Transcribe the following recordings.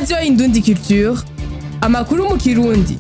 radiyo indundi culture amakuru mu kirundi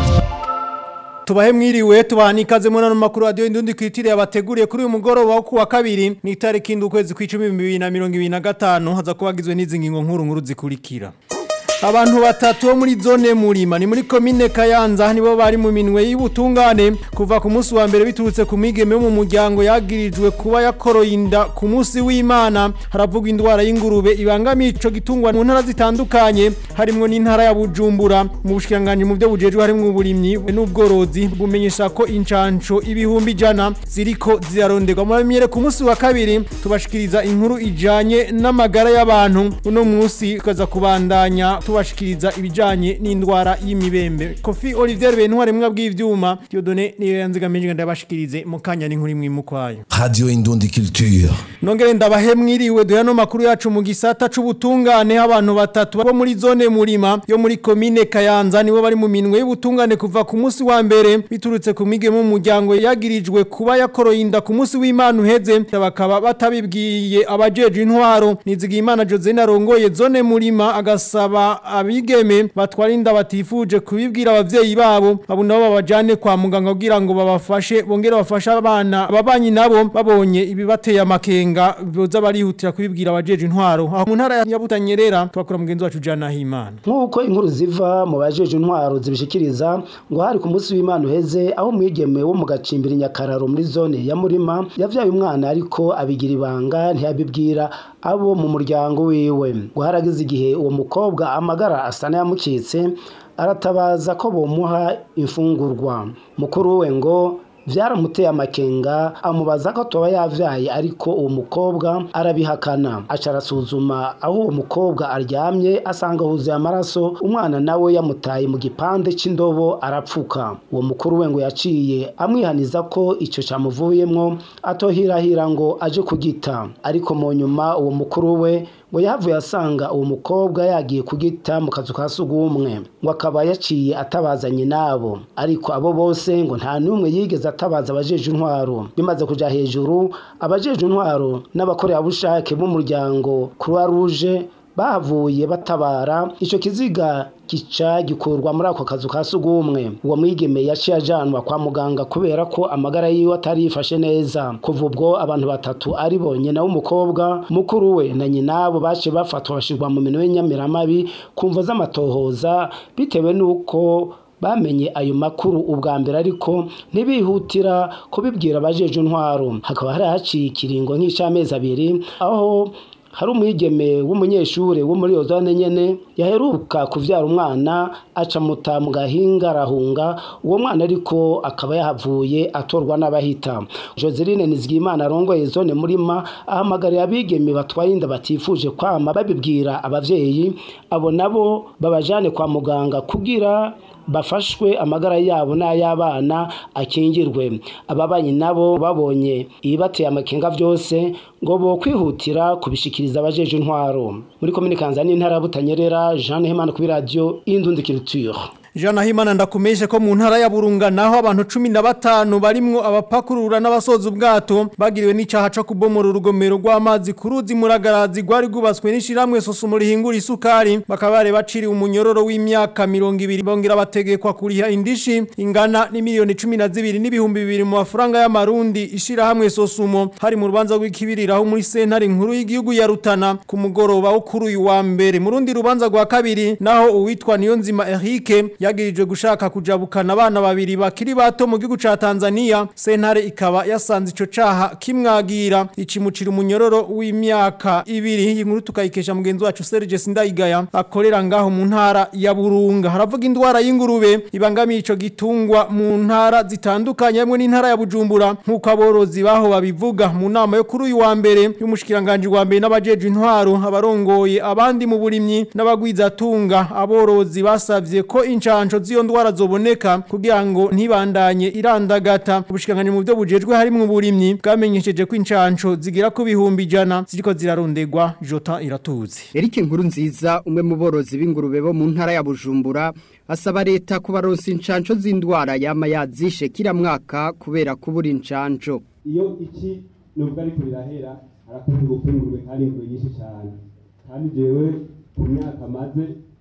tubahe mwiriwe tubaha n'ikaze muri ano makuru radiyo indundi kwitiriye yabateguriye kuri uyu mugoroba wo kuwa kabiri ni itariki indwi ukwezi kw'icumi bibiri na mirongo ibiri na gatanu haza kuba hagizwe n'izi ngingo nkuru nkuru zikurikira abantu batatu bo muri zone murima ni muri komine kayanza nibo bari mu minwe y'ubutungane kuva ku munsi wa mbere biturutse ku migeme yo mu muryango yagirijwe kuba yakoroye inda ku munsi w'imana haravugwa indwara y'ingurube ibangamiye ico gitungwa mu ntara zitandukanye harimwo n'intara ya bujumbura mu bushikiranganji mu byo bujejwe harimwo uburimyi n'ubworozi bumenyesha ko incanco ibihumbi ijana ziriko ziraronderwa muramenyere ku munsi wa kabiri tubashikiriza inkuru ijanye n'amagara y'abantu uno munsi tukaza kubandanya tubashikiriza ibijanye n'indwara y'imibembe kofi olivier bentware mwa bw'ivyuma diodone niyo yanzigamije ndabashikirize mu kanya n'inkuru imwe mukwayo Radio Indundi Culture. nongere ndabahe mwiriwe duya no makuru yacu mu gisata c'ubutungane abantu batatu bo muri zone murima yo muri komine kayanza nibo bari mu minwe y'ubutungane kuva ku munsi wa mbere biturutse ku mige mu muryango yagirijwe kuba yakoroye inda ku munsi w'imana uheze bakaba batabibwiye abajeje intwaro nizigiye imana Josene arongoye zone murima agasaba abigeme batwara inda batifuje kubibwira abavyeyi babo abo nabo babajane kwa muganga kugira ngo babafashe bongere bafashe abana ababanyi nabo babonye ibibateye amakenga boza barihutira kubibwira abajeje intwaro aho mu ntara ya Butanyerera twakora mugenzi wacu Jana Himana nk'uko inkuru ziva mu bajeje intwaro zibishikiriza ngo hari ku munsi w'imana uheze aho umwigeme wo mu gacimbiri nyakararo muri zone ya murima yavyaye umwana ariko abigira ibanga ntiyabibwira abo mu muryango wiwe ngo haragize igihe uwo mukobwa amagara asa n'ayamucitse aratabaza ko bomuha imfungurwa mukuru we ngo vyaramuteye amakenga amubaza ko toba yavyaye ariko uwo mukobwa arabihakana aca arasuzuma aho uwo mukobwa aryamye asanga huzuye amaraso umwana nawe yamutaye mu gipande c'indobo arapfuka uwo mukuru we ngo yaciye amwihaniza ko ico camuvuyemwo atohirahira ngo aje kugita ariko mu nyuma uwo mukuru we ngo yahavuye asanga uwo mukobwa yagiye kugita mu kazu ka sugumwe ngo akaba yaciye atabazanye nabo ariko abo bose ngo nta n'umwe yigeze atabaza abajeje intwaro bimaze kuja hejuru abajeje intwaro n'abakorerabushake b'umuryango croix rouge bahavuye batabara ico kiziga gica gikurwa muri ako kazu ka sugumwe uwo mwigeme yaciye ajanwa kwa muganga kubera ko amagara yiwe atari yifashe neza kuva ubwo abantu batatu ari bo nyina w'umukobwa mukuru we na nyinabo baciye bafatwa bashirwa mu minwe y'inyamiramabi ku mvo z'amatohoza bitewe n'uko bamenye ayo makuru ubwa mbere ariko ntibihutira kubibwira abajeje intwaro hakaba hari haciye ikiringo nk'ic'amezi abiri aho hari umwigeme w'umunyeshure wo muri iyo zone nyene yaheruka kuvyara umwana aca muta mu gahinga arahunga uwo mwana ariko akaba yahavuye atorwa n'abahita Joseline Nizigimana arongoye zone murima ahamagarira abigeme batwaye inda batifuje kwama babibwira abavyeyi abo nabo babajane kwa muganga kugira bafashwe amagara yabo n'ay'abana akingirwe ababanyi nabo babonye ibibateye amakenga byose ngo bo kwihutira kubishikiriza abajeje intwaro muri komine kanza n'intara ya butanyerera jean hemana kuri radiyo y'indundi culture Jana Himana ndakumenyeshe ko mu ntara ya Burunga naho abantu 15 barimwo abapakurura n'abasoza ubwato bagiriwe n'icaha co kubomora urugomero rw'amazi kuruzi muragarazi gwari gubaswe n'ishiramwe sosumo rihingura isukari bakaba bare baciri umunyororo w'imyaka 200 bongera bategekwa kuriha indishi ingana ni miliyoni 12 n'ibihumbi 2 mu mafaranga y'amarundi ishira hamwe sosumo hari mu rubanza rw'ikibirira aho muri sentare nkuru y'igihugu ya Rutana ku mugoroba wo kuri uyu wa mbere mu rundi rubanza rwa kabiri naho uwitwa Niyonzima Eric yagirijwe gushaka kujabukana abana babiri bakiri bato mu gihugu ca Tanzania sentare ikaba yasanze ico caha kimwagira icimucira umunyororo w'imyaka ibiri iyi nkuru tukayikesha mugenzi wacu Serge Sindayigaya akorera ngaho mu ntara ya Burunga haravuga indwara y'ingurube ibangamiye ico gitungwa mu ntara zitandukanye hamwe n'intara ya Bujumbura nkuko aborozi baho babivuga mu nama yo kuri uyu wa mbere y'umushikiranganje wa mbere n'abajeje intwaro abarongoye abandi mu burimyi n'abagwizatunga aborozi basavye ko incanco z'iyo ndwara zoboneka kugira ngo ntibandanye irandagata ubushikanganje mu byo bujejwe harimwo uburimyi bwamenyesheje ko incanco zigira ku bihumbi ijana ziriko zirarondegwa jota iratuzi Eric Nkuru nziza umwe mu borozi b'ingurube bo mu ntara ya Bujumbura asaba leta kubaronsa incanco z'indwara yama yazishe kila mwaka kubera kubura incanco iyo iki nubwo ariko birahera harakunze gupfa ingurube kandi ingurube nyinshi cyane kandi jewe ku myaka maze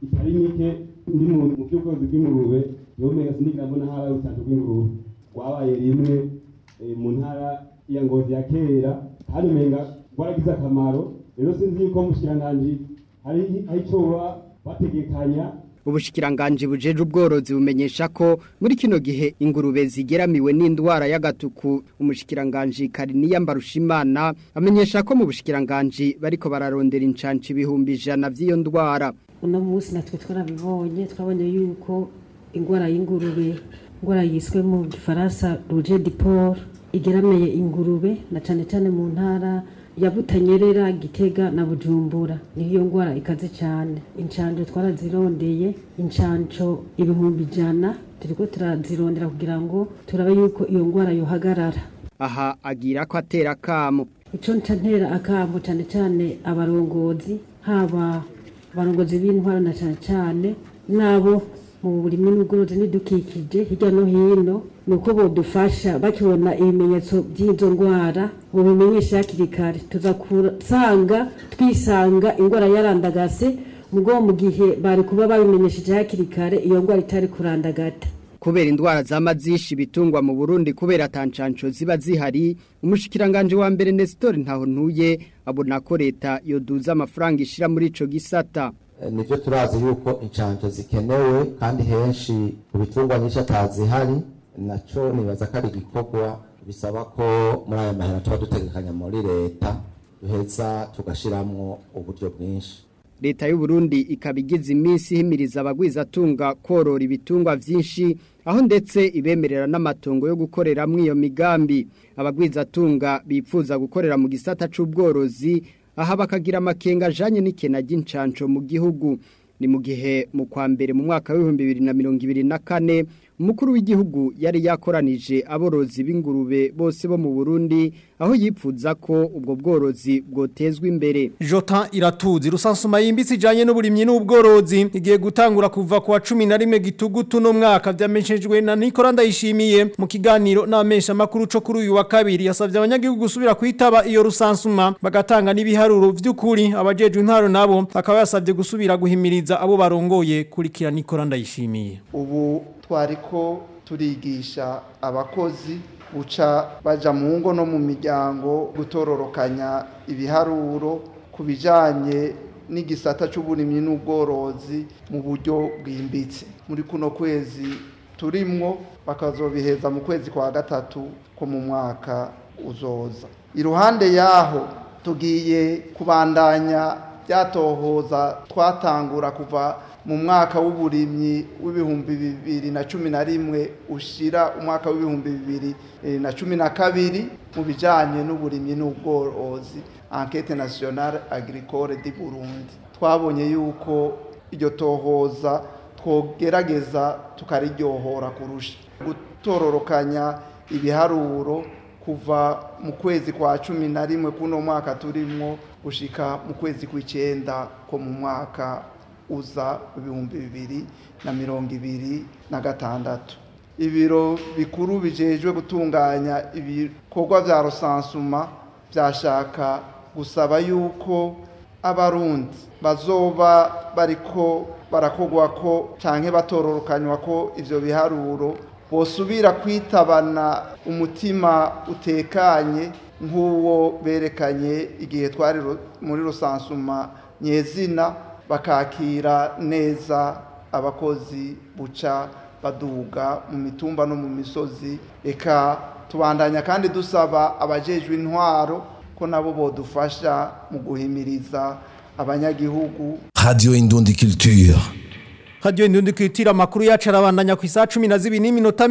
itari mike ndi mu mu by'ubworozi bw'ingurube yomenga sinigera mbona habaye urucanco rw'ingurube rwabaye rimwe eh, mu ntara ya ngozi ya kera kandi umenga rwaragize akamaro rero sinzi yuko mushikiranganji hari hari ico boba bategekanya Ubushikiranganji bujeje ubworozi bumenyesha ko muri kino gihe ingurube zigeramiwe n'indwara y'agatuku umushikiranganji Kariniya Mbarushimana amenyesha ko mu bushikiranganji bariko bararondera incanci ibihumbi ijana vy'iyo ndwara uno munsi natwe twarabibonye twabonye yuko indwara y'ingurube indwara yiswe mu gifaransa rouge de port igeramiye ingurube na cane cane mu ntara ya Butanyerera Gitega na Bujumbura niyo ndwara ikaze cyane incanco twarazirondeye incanco ibihumbi ijana turiko turazirondera kugira ngo turabe yuko iyo ndwara yohagarara aha agira ko atera kamo ico nca ntera akambo cane cane abarongozi haba abarongozi b'intwaro na cane cane nabo mu burimwe n'ubworozi n'idukikije hirya no hino ni uko bodufasha bakibona ibimenyetso by'izo ndwara bubimenyesha hakiri kare tuza kusanga twisanga indwara yarandagase mugo mu gihe bari kuba babimenyesheje hakiri kare iyo ndwara itari kurandagata kubera indwara z'amazishi bitungwa mu Burundi kubera tancanco ziba zihari umushikiranganje wa mbere Nestor ntaho ntuye abona ko leta yoduza amafaranga ishira muri ico gisata nibyo turazi yuko inshanjo zikenewe kandi henshi ku bitungwa nyinshi atazihari naco nibaza ko ari igikorwa bisaba ko muri aya mahera tuba dutegekanya muri leta duheza tugashiramwo uburyo bwinshi leta y'u Burundi ikaba igize iminsi ihimiriza abagwizatunga korora ibitungwa vyinshi aho ndetse ibemerera n'amatongo yo gukoreramwo iyo migambi abagwizatunga bipfuza gukorera mu gisata c'ubworozi aha bakagira amakenga ajanye n'ikena ry'incanco mu gihugu ni mu gihe mu kwa mbere mu mwaka w'ibihumbi bibiri na mirongo ibiri na kane umukuru w'igihugu yari yakoranije aborozi b'ingurube bose bo mu Burundi aho yipfuza ko ubwo bworozi bwotezwa imbere Jota iratuzi rusansuma yimbitse ijanye n'uburimyi n'ubworozi igiye gutangura kuva ku wa 11 gitugutu no mwaka vyamenyeshejwe na Nicola Ndayishimiye mu kiganiro n'amesha makuru co kuri uyu wa kabiri yasavye abanyagihugu gusubira kwitaba iyo rusansuma bagatanga n'ibiharuro vy'ukuri abajeje intaro nabo akaba yasavye gusubira guhimiriza abo barongoye kurikira Nicola Ndayishimiye ubu twariko turigisha abakozi guca baja mu ngo no mu miryango gutororokanya ibiharuro ku bijanye n'igisata c'uburimyi n'ubworozi mu buryo bwimbitse muri kuno kwezi turimwo bakazobiheza mu kwezi kwa gatatu ko mu mwaka uzoza iruhande yaho tugiye kubandanya byatohoza twatangura kuva mu mwaka w'uburimyi w'ibihumbi bibiri na cumi na rimwe ushira umwaka w'ibihumbi bibiri na cumi na kabiri mu bijyanye n'uburimyi n'ubworozi enquete nationale agricole di Burundi twabonye yuko iryo tohoza twogerageza tukariryohora kurusha gutororokanya ibiharuro kuva mu kwezi kwa cumi na rimwe kuno mwaka turimwo gushika mu kwezi kw'icenda ko mu mwaka uza ibihumbi bibiri na mirongo ibiri na gatandatu ibiro bikuru bijejwe gutunganya ibikorwa vya rusansuma vyashaka gusaba yuko abarundi bazoba bariko barakogwako canke batororokanywa ko ivyo biharuro bosubira kwitabana umutima utekanye nk'uwo berekanye igihe twari muri rusansuma nyezina bakakira neza abakozi buca baduga mu mitumba no mu misozi reka tubandanya kandi dusaba abajejwe intwaro ko nabo bodufasha mu guhimiriza abanyagihugu Radio Indundi Culture. Radio Indundi kwitira makuru yacu arabandanya ku isa 12 n'iminota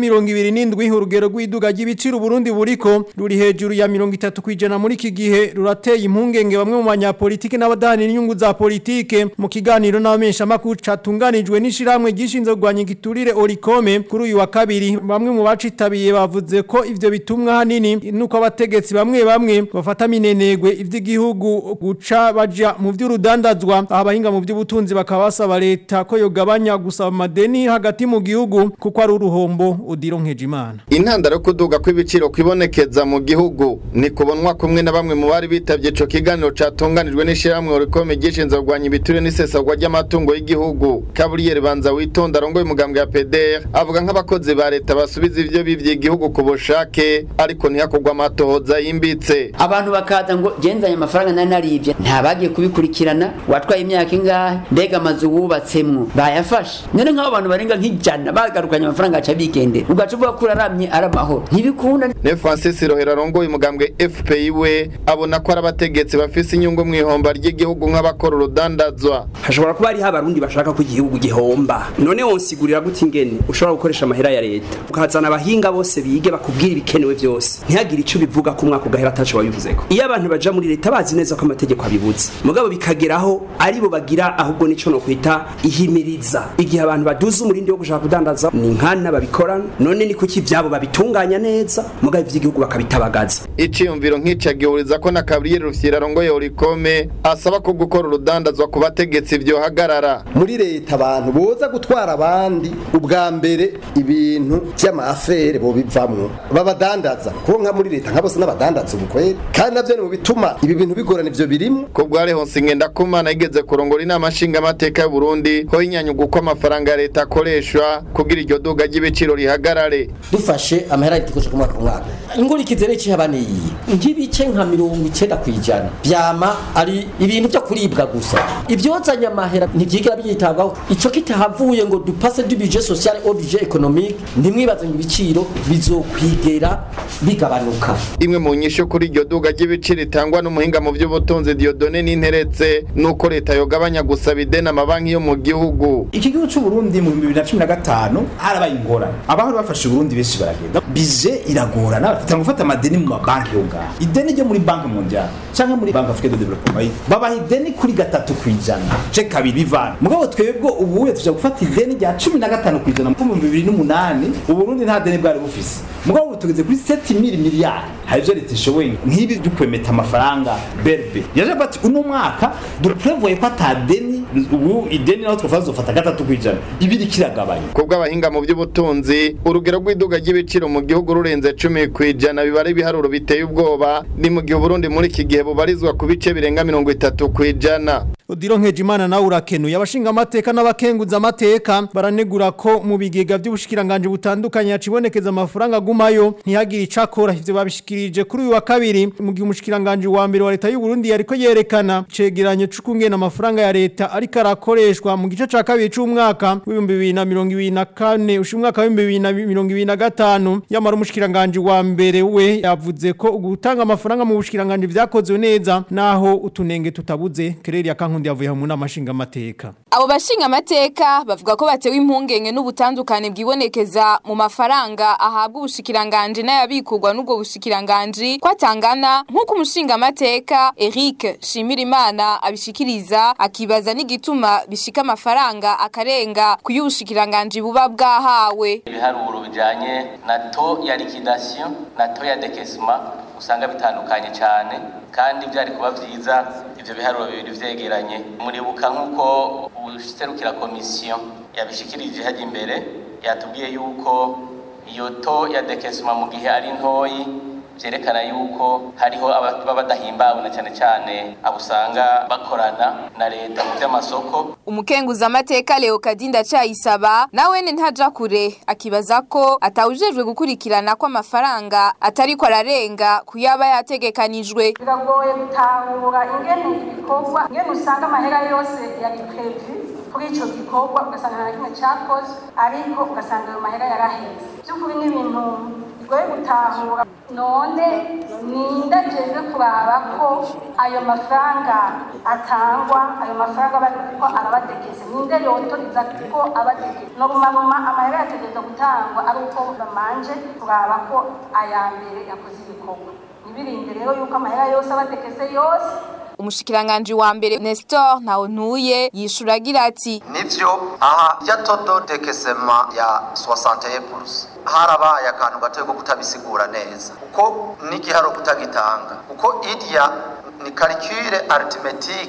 27 urugero rw'iduga ry'ibiciro Burundi buriko ruri hejuru ya 30 kwijana muri iki gihe rurateye impungenge bamwe mu banyapolitike n'abadahani n'inyungu za politike mu kiganiro n'abamesha makuru catunganijwe n'ishiramwe gishinzwe kugwanya igiturire Orikome kuri uyu wa kabiri bamwe mu bacitabiye bavuze ko ivyo bitumwa hanini nuko abategetsi bamwe bamwe bafata minenegwe ivy'igihugu guca baja mu vy'urudandazwa abahinga mu vy'ubutunzi bakaba basaba leta ko yogabanya kanya gusaba amadeni hagati mu gihugu kuko ari uruhombo udiro nkejimana intandaro yo kuduga kw'ibiciro kwibonekeza mu gihugu ni kubonwa kumwe na bamwe mu bari bitavye ico kiganiro catunganijwe n'ishirahamwe rikome gishinzwe kurwanya ibiturire n'isesagwa ry'amatungo y'igihugu kaburiyeri banza witonda arongoye umugambwe ya PDR avuga nk'abakozi ba leta basubiza ivyo bivye igihugu ku bushake ariko ntihakorwa amatohoza yimbitse abantu bakaza ngo genzanye amafaranga nari narivye ntabagiye kubikurikirana watwaye imyaka ingahe mbega amazu wubatsemwo bayafashe none nk'abo bantu barenga nk'ijana bagarukanye amafaranga aca bigendera ugaca uvuga ko uraramye ari amahoro ntibikunda ne Francis Rohera arongoye umugambwe FPI we abona ko ari abategetsi bafise inyungu mu ihomba ry'igihugu nk'abakora urudandazwa hashobora kuba hariho abarundi bashaka ko igihugu gihomba none wonsigurira gute ingene ushobora gukoresha amahera ya leta ukazana abahinga bose bige bakubwira ibikenewe byose ntihagire ico bivuga ko umwaka ugahera ataco wabivuzeko iyo abantu baja muri leta bazi neza ko amategeko abibuza mugabo bikageraho aribo bagira ahubwo nico no kwita ihimiriza igihe abantu baduza umurindi wo gushaka kudandaza ni nkana babikorana none ni kuki ivyabo babitunganya neza mugabo ivy'igihugu bakabitabagaza iciyumviro nk'ica gihuriza ko na Gabriel Rufyira arongoye Orikome asaba ko gukora urudandazwa ku bategetsi vyohagarara muri leta abantu boza gutwara abandi ubwa mbere ibintu vy'amafere bo bivamwo babadandaza kuko nka muri leta nka bose n'abadandaza ubukwere kandi navyo ni mu bituma ibi bintu bigorana ivyo birimo ko bware hose ngenda kumana yigeze kurongora inama nshinga amateka y'u Burundi ho inyanyugo ko amafaranga ya leta akoreshwa kugira iryo duga ry'ibiciro rihagarare dufashe amahera yitukoje ku mwaka ku mwaka ingurikize rero icihaba niyi nk'ibice nka mirongo icenda kw'ijana vyama ari ibintu vyo kuribwa gusa ivyozanye amahera ntivyigira byitabwaho ico kitahavuye ngo dupase du budget social au budget économique ntimwibaze ngo ibiciro bizokwigera bigabanuka imwe mu nyisho kuri iryo duga ry'ibiciro itangwa n'umuhinga mu by'ubutunzi Dieudonne Ninteretse nuko leta yogabanya gusaba ideni amabanki yo mu gihugu iki gihugu cy'u Burundi mu 2015 harabaye ingorane abahora bafashe Burundi benshi baragenda bije iragorana bafite gufata amadeni mu mabanki yo ngaha ideni ryo muri banki mondiale cyangwa muri banki africaine de développement babaha ideni kuri gatatu kwijana ce kabiri bivana mugabo twebwe ubu uye tuja gufata ideni rya 15 kwijana mu 2008 uburundi nta deni bwari bufise mugabo ubu tugeze kuri 7000 miliyari hari ivyo leta ishoboye nk'ibi byo kwemeta amafaranga berbe yaje bati uno mwaka duprevoye ko atadeni ubu ideni naho twafaza zofata gatatu kwijana ibiri kiragabanya kubwo abahinga mu by'ubutunzi urugero rw'iduga ry'ibiciro mu gihugu rurenze 10 kwijana bibare ibiharuro biteye ubwoba ni mu gihe Burundi muri iki gihe bubarizwa ku bice birenga 30 kwijana Odiro Nkejimana nawe urakenuye abashinga amateka n'abakenguza amateka baranegura ko mu bigega by'ubushikiranganje butandukanye yacibonekeza amafaranga agumayo ntihagire icakora ivyo babishikirije kuri uyu wa kabiri mu gihe umushikiranganje wa mbere wa leta y'u Burundi yariko yerekana cegeranyo c'ukungena amafaranga ya leta ariko arakoreshwa mu gice ca kabiri c'umwaka w'ibihumbi bibiri na mirongo ibiri na kane usha umwaka w'ibihumbi bibiri na mirongo ibiri na gatanu yamara umushikiranganje wa mbere we yavuze ko gutanga amafaranga mu bushikiranganje vyakozwe neza naho utunenge tutabuze kereri ya kankundi yavuye mu nama nshingamateka abo bashinga amateka bavuga ko batewe impungenge n'ubutandukane bwibonekeza mu mafaranga ahabwa ubushikiranganje n'ayabikurwa n'ubwo bushikiranganje ko atangana nk'uko umushinga amateka Eric Shimirimana abishikiriza akibaza n'igituma bishika amafaranga akarenga ku y'ubushikiranganje buba bwahawe ibiharuro bijanye na to ya liquidation na to ya décaissement usanga bitandukanye cyane kandi byari kuba byiza ivyo biharuro bibiri vyegeranye muribuka nk'uko userukira komisiyo yabishikirije hajya imbere yatubwiye yuko iyo to ya dekesima mu gihe ari ntoyi vyerekana yuko hariho ababa badahimbawe na cyane cyane abo usanga bakorana na leta mu vy'amasoko umukenguza amateka Leo Kadinda cayisaba nawene ntaja kure akibaza ko atawujejwe gukurikirana ko amafaranga atari ko ararenga kuyaba yategekanijwe biragoye gutahura ingene ibikorwa ingene usanga amahera yose yari prevu kuri ico gikorwa ugasanga nta kimwe cakozwe ariko ugasanga ayo mahera yaraheze by'ukuri ni ibintu bigoye gutahura none ninde ajejwe kuraba ko ayo mafaranga atangwa ayo mafaranga bariko arabadegeze ninde yotoriza ko abadegeze norumaruma amahera yategereza gutangwa ari uko bamanje kuraba ko aya mbere yakoze ibikorwa ntibirinde rero yuko amahera yose abadegeze yose umushikiranganje wa mbere Nestor Ntawontuye yishura agira ati nivyo aha ya todo dekesema ya 61% harabaye akantu gatoye ko kutabisigura neza uko n'igiharo kutagitanga uko irya ni calcule arithmetique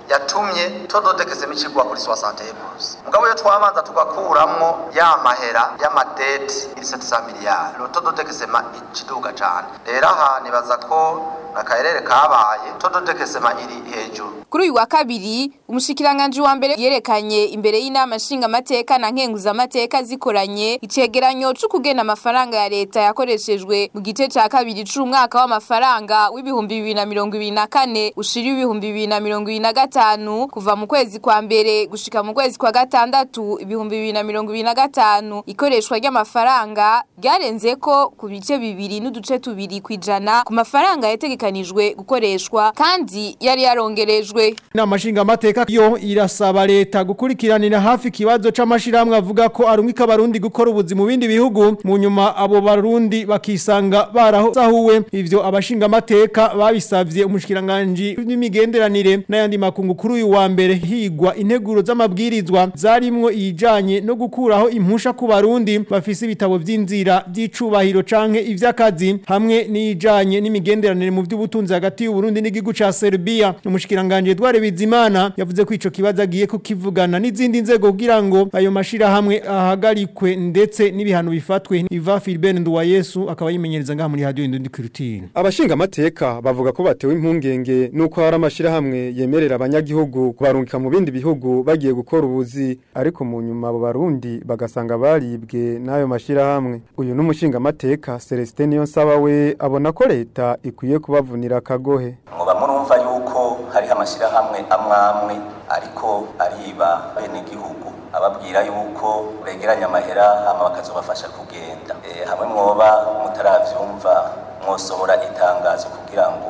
yatumye todo dekesema ikigwa kuri 60 plus mugabo yo twabanza tugakuramwo ya mahera y'amadeti iri 700 miliyari lo todo dekesema ikiduga cane rero aha nibaza ko akaherere kabaye todo dekesema iri hejuru Kuri uyu wa kabiri umushikiranganje wa mbere yerekanye imbere y'inama nshinga amateka na nkenguza amateka zikoranye icegeranyo cyo kugena amafaranga ya leta yakoreshejwe mu gice ca kabiri c'umwaka w'amafaranga w'ibihumbi bibiri na mirongo ibiri na kane ushira ibihumbi bibiri na mirongo ibiri na gatanu kuva mu kwezi kwa mbere gushika mu kwezi kwa gatandatu ibihumbi bibiri na mirongo ibiri na gatanu ikoreshwa ry'amafaranga ryarenze ko ku bice bibiri n'uduce tubiri kwijana ku mafaranga yategekanijwe gukoreshwa kandi yari yarongerejwe Inama nshingamateka yo irasaba leta gukurikiranira hafi ikibazo c'amashirahamwe avuga ko arungika abarundi gukora ubuzi mu bindi bihugu mu nyuma abo barundi bakisanga barahozahuwe ivyo abashingamateka babisavye umushikiranganje n'imigenderanire n'ayandi makungu kuri uyu wa mbere higwa integuro z'amabwirizwa zarimwo ijanye no gukuraho impusha ku barundi bafise ibitabo vy'inzira vy'icubahiro canke ivy'akazi hamwe n'ijanye n'imigenderanire mu vy'ubutunzi hagati y'u Burundi n'igihugu ca Serbia umushikiranganje Edouard Bizimana yavuze ko ico kibazo agiye kukivugana n'izindi nzego kugira ngo ayo mashira hamwe ahagarikwe ndetse n'ibihano bifatwe Iva Philben Nduwayesu akaba yimenyereza ngaha muri radio Indundi Kirutine Abashinga amateka bavuga ko batewe impungenge nuko hari amashirahamwe yemerera abanyagihugu kubarungika mu bindi bihugu bagiye gukora ubuzi ariko mu nyuma abo barundi bagasanga baribwe n'ayo mashirahamwe uyu n'umushinga amateka Celestin Niyonsaba we abona ko leta ikwiye kubavunira akagohe muba murumva yuko hariho amashyirahamwe amwe amwe ariko ariba bene gihugu ababwira yuko begeranya amahera hama bakazobafasha kugenda e, hamwe mwoba mutaravyumva mwosohora itangazo kugira ngo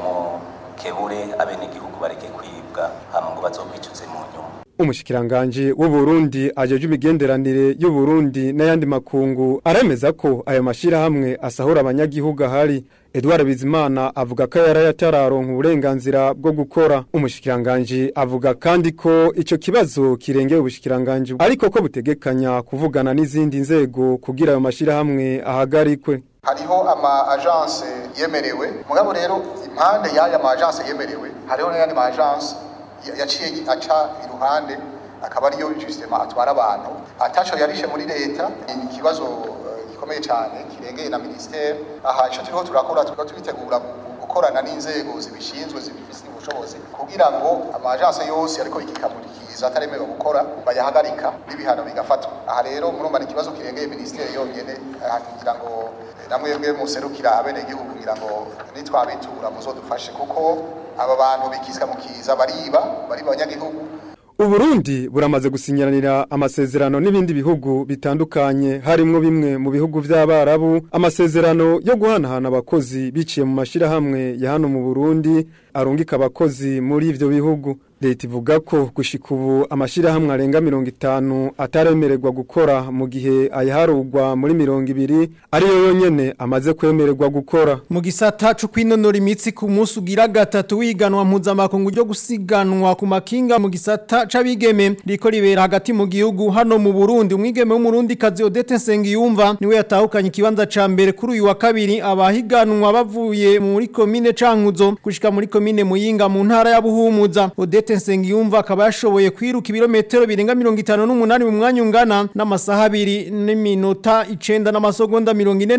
mukebure abene gihugu bareke kwibwa hama ngo bazokwicuze mu nyuma Umushikiranganje w'u Burundi ajeje imigenderanire y'u Burundi n'ayandi makungu aremeza ko ayo mashira hamwe asahura abanyagihugu ahari Edouard Bizimana avuga ko yari yatararonka uburenganzira bwo gukora umushikiranganje avuga kandi ko ico kibazo kirengeye ubushikiranganje ariko ko butegekanya kuvugana n'izindi nzego kugira ayo mashira hamwe ahagarikwe hariho ama agence yemerewe mugabo rero impande y'aya ma agence yemerewe hariho n'ayandi ma agence yaciye aca iruhande akaba ariyo justement atwara abantu ataco yarishe muri leta ikibazo gikomeye cyane kirengeye na ministere aha ico turiho turakora turiko tubitegura gukorana n'inzego zibishinzwe zibifise ubushobozi kugira ngo amagence yose ariko ikikamurikiza ataremewe gukora bayahagarika n'ibihano bigafatwa aha rero murumva ni ikibazo kirengeye ministere yonyene kugira ngo namwebwe muserukira abenegihugu kugira ngo nitwabitura muzodufashe kuko aba bantu bikisika mukiza bariba bariba abanyagihugu Uburundi buramaze gusinyiranira amasezerano n'ibindi bihugu bitandukanye harimwo bimwe mu bihugu vy'abarabu amasezerano yo guhanahana abakozi biciye mu mashira hamwe ya hano mu Burundi arungika abakozi muri ivyo bihugu leta ivuga ko gushika ubu amashira hamwe arenga 50 ataremererwa gukora mu gihe ayaharugwa muri 200 ariyo yonyene amaze kwemererwa gukora mu gisata cyo kwinonora imitsi ku munsi ugira gatatu wiganwa mpuzamakungu ryo gusiganwa ku makinga mu gisata c'abigeme riko ribera hagati mu gihugu hano mu Burundi umwigeme w'umurundi kazi Odette Nsengiyumva niwe yatahukanye ikibanza ca mbere kuri uyu wa kabiri abahiganwa bavuye muri komine Cankuzo gushika muri komine Muyinga mu ntara ya Buhumuza Odette Nsengiyumva akaba yashoboye kwiruka ibirometero birenga 58 mu mwanya ungana n'amasaha abiri n'iminota 9 n'amasegonda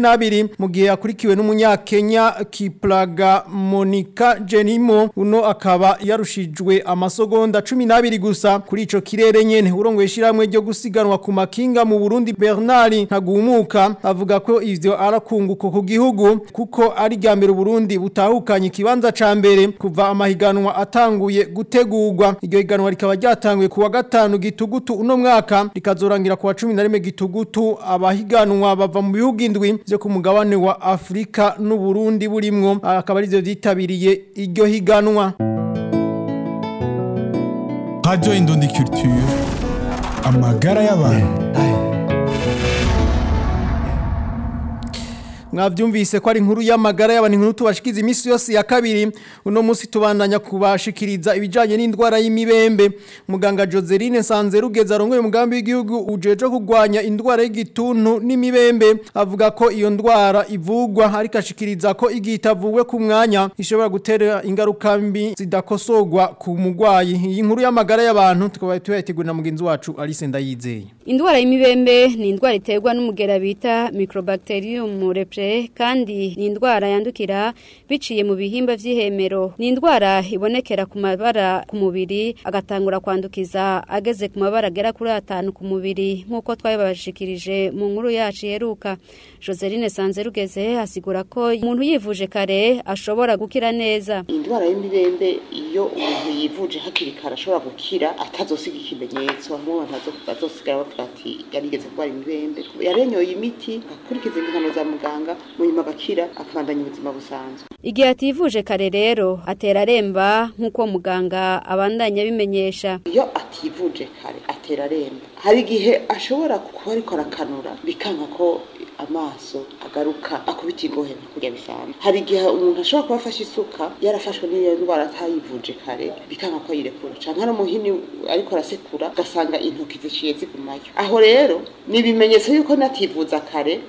42 mu gihe yakurikiwe n'umunyakenya Kiplaga Monica Jenimo uno akaba yarushijwe amasegonda 12 gusa kuri ico kirere nyene urongoye shiramwe ryo gusiganwa ku makinga mu Burundi Bernard Ntagumuka avuga ko ivyo arakunguko ku gihugu kuko ari rya mbere Burundi butahukanye ikibanza ca mbere kuva amahiganwa atanguye gutegurwa iryo higanwa rikaba ryatanguye kuwa gatanu gitugutu uno mwaka rikazorangira kuwa 11 gitugutu abahiganwa bava mu bihugu indwi byo ku mugabane wa Afrika n'u Burundi burimwo akaba ari byo byitabiriye iryo higanwa Radio Indundi Culture amagara y'abantu mwavyumvise ko ari inkuru y'amagara y'abantu inkuru tubashikiza imisi yose ya kabiri uno munsi tubandanya kubashikiriza ibijanye n'indwara y'imibembe muganga Joseline Sanzerugeza arongoye umugambi w'igihugu ujeje kugwanya indwara y'igituntu n'imibembe avuga ko iyo ndwara ivugwa ariko ashikiriza ko igihe itavuwe ku mwanya ishobora gutera ingaruka mbi zidakosogwa ku mugwayi iyi nkuru y'amagara y'abantu tukaba tuyategura na mugenzi wacu Alice Ndayizeye Indwara y'imibembe ni indwara iterwa n'umugera bita Microbacterium leprae kandi ni indwara yandukira biciye mu bihimba vy'ihemero. Ni indwara ibonekera ku mabara ku mubiri agatangura kwandukiza ageze ku mabara agera kuri atanu ku mubiri nk'uko twabibashikirije mu nkuru yacu yeruka. Joseline Sanzerugeze asigura ko umuntu yivuje kare ashobora gukira neza. indwara y'imibembe iyo umuntu yivuje hakiri kare ashobora gukira atazosiga ikimenyetso aho abantu bazosigara bavuga ati yarigeze kurwara imibembe yarenyoye imiti akurikiza imihano za muganga mu nyuma agakira akabandanya ubuzima busanzwe Igihe ativuje kare rero atera aremba nk'uko muganga abandanya abimenyesha. iyo ativuje kare atera aremba hari igihe ashobora kuba ariko arakanura bikanka ko amaso agaruka akubita ingohe kurya bisanzwe hari igihe umuntu ashobora kuba afashe isuka yarafashwe n'iyo ndwara atayivuje kare bikanka ko ayirekura canke ari umuhini ariko arasekura ugasanga intoki ziciye zigumayo aho rero ni ibimenyetso yuko nativuza kare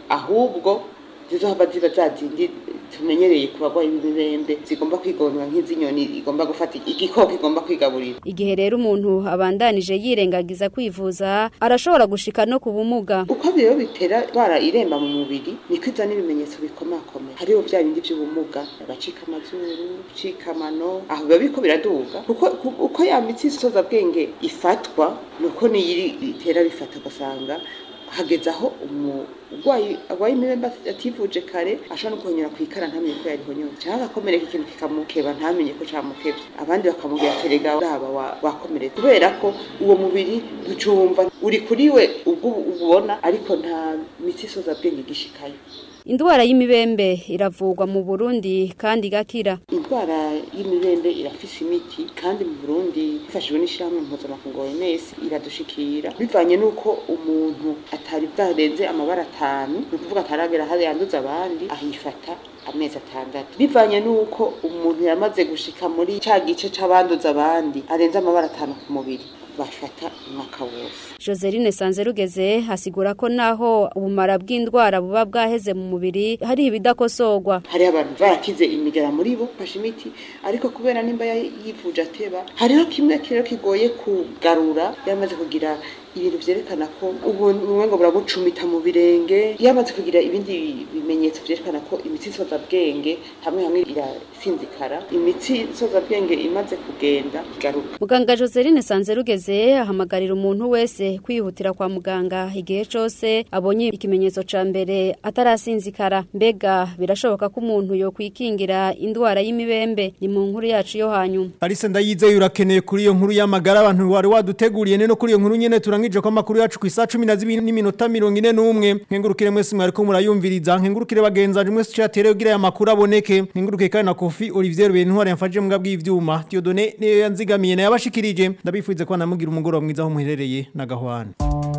ahubwo zizohava ziba za zindi tumenyereye ku barwayi b'imibembe zigomba kwigonwa nk'izinyoni igomba gufata igikoko igomba kwigaburira Igihe rero umuntu abandanije yirengagiza kwivuza arashobora gushika no ku bumuga. uko rero bitera bara iremba mu mubiri niko iza n'ibimenyetso bikomakomeye hariho bya bindi by'ubumuga agacika amazuru gucika amano aho biba biriko biraduga kuko ku- uko ya mitsi isoza bwenge ifatwa nuko niyiri itera bifata ugasanga hageze aho umurwayi arwaye imibembe ativuje kare ashobora no kuhonyora ku ikara ntamenye ko yarihonyoye cyangwa agakomereka ikintu kikamukeba ntamenye ko camukebye abandi bakamubwira ati rega uraba wa- wakomeretse kubera ko uwo mubiri ntucumva uri kuri we ubwo ubona ariko nta mitsi isoza bwenge igishikayo Indwara y'imibembe iravugwa mu Burundi kandi igakira. indwara y'imibembe irafise imiti kandi mu Burundi ifashijwe n'ishyirahamwe mpuzamakungu OMS iradushikira bivanye n'uko umuntu atari bwarenze amabara atanu ni ukuvuga ataragera hari yanduza abandi ahifata amezi atandatu bivanye n'uko umuntu yamaze gushika muri ca gice c'abanduza abandi arenze amabara atanu ku mubiri bafata umwaka wose Joseline Sanzerugeze asigura ko naho ubumara bw'indwara buba bwaheze mu mubiri hari ibidakosorwa. hariho abantu barakize imigera muri bo fashe imiti ariko kubera nimba ya- yivuje ateba hariho kimwe rero kigoye kugarura yamaze kugira ibintu vyerekana ko ubu bumwe ngo burabucumita mu birenge yamaze kugira ibindi bimenyetso vyerekana ko imitsi isoza bwenge hamwe hamwe irasinzikara imitsi isoza bwenge imaze kugenda igaruka Muganga Joseline Sanzerugeze ahamagarira umuntu wese kwihutira kwa muganga igihe cose abonye ikimenyetso ca mbere atarasinzikara. Mbega birashoboka ko umuntu yo kwikingira indwara y'imibembe ni mu nkuru yacu yo hanyuma. Alice ndayizeye urakeneye kuri iyo nkuru y'amagara abantu wari waduteguriye neno kuri iyo nkuru nyene turangije ko amakuru yacu ku isa 12 n'iminota 41 nkengurukire mwese mwari ko murayumviriza nkengurukire bagenzanje mwese cyatere kugira aya makuru aboneke nkengurukire kandi na Kofi Olivier Bentware yamfaje mbwa bw'ivyuma Dieudonné niyo yanzigamiye na yabashikirije ndabifuze ko namugira umugoroba mwiza aho muherereye na gahwana